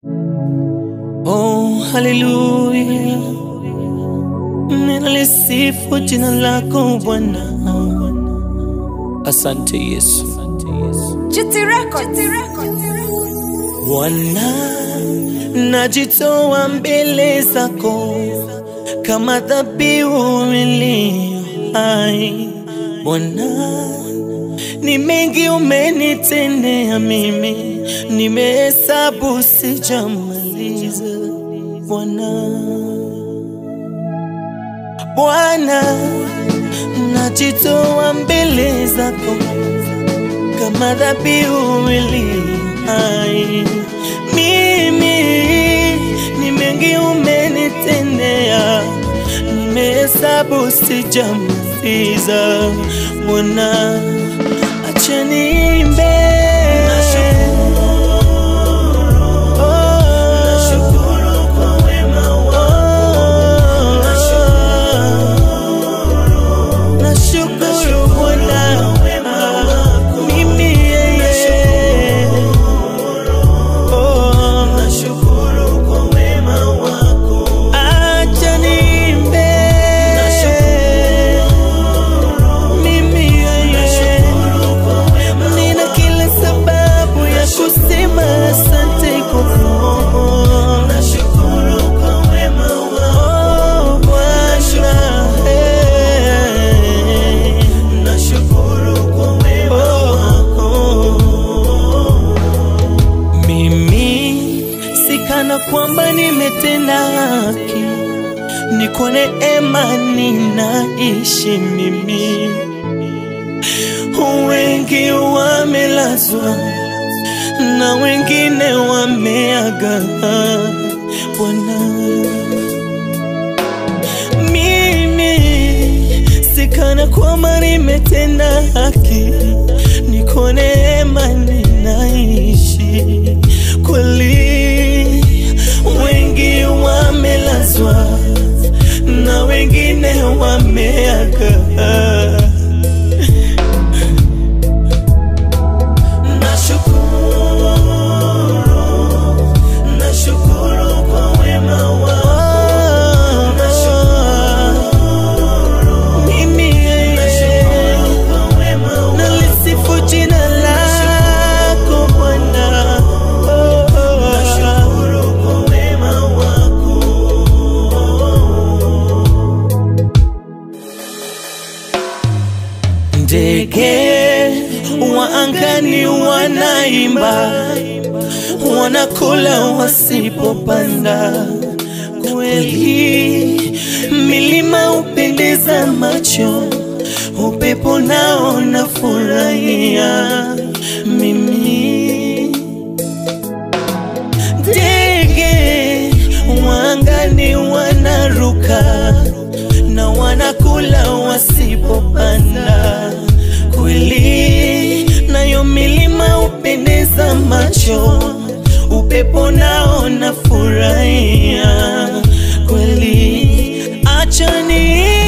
Oh, haleluya, ninalisifu jina lako Bwana. Asante Yesu. GT Records. Bwana, najitoa mbele zako kama dhabihu iliyo hai. Bwana, ni mengi umenitendea mimi, nimehesabu sijamaliza. Bwana, Bwana, najitoa mbele zako kama dhabihu iliyo hai. Mimi ni mengi umenitendea, nimehesabu sijamaliza. Bwana, acha niimbe. Nashukuru Bwana, mimi yeye. Oh, acha niimbe. Mimi yeye. Nina kila sababu ya kusema asante kwa Mungu. Oh, Bwana, eh. Oh. Mimi sikana kwamba nimetenda haki, ni kwa neema ninaishi mimi. Wengi wamelazwa na wengine wameaga. Bwana, mimi sikana kwamba nimetenda haki, ni kwa neema ninaishi kweli. Wengi wamelazwa na wengine wameaga. Nashukuru, nashukuru kwa wema wako. Mimi yeye, nalisifu jina lako Bwana. Oh, oh. Ndege wa angani wanaimba, wanakula wasipopanda. Kweli milima upendeza macho, upepo nao nafurahia mimi. Ndege wangani wanaruka na wanakula wasipopanda. Kweli nayo milima upendeza macho, upepo nao nafurahia kweli. Acha ni